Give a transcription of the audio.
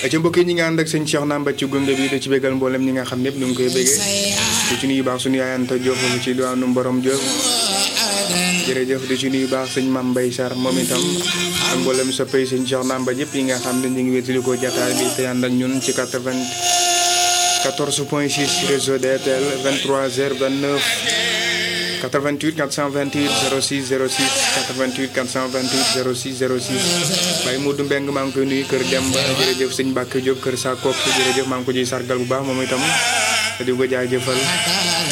ci mbokk yi ñi nga ànd ak sëñ Cheikh Namba ci gunge bi da ci bégal mboolem ñi nga xam ñëpp ñu ngi koy béggee di ci nuyu baax suñu yaayanta Diop mu ci diwaanu Mborom Diop jërëjëf di ci nuyu baax sëñ Mame Mbaye Sarr moom itam ak mboolem sa pay sëñ Cheikh Namba yëpp yi nga xam ne ñu ngi wétali ko jataay bi te ànd ak ñun ci 80 14 point 6 réseau DTL 23 h 29 88 428 06 06 88 428 06 06 Baye Modou Mbeng maa ngi koy nuyu kër Demba jërëjëf sëñ Mbacke Diop kër Sakop jërëjëf maa ngi ko ciy sargal bu baax moom itam te di ko jaajëfal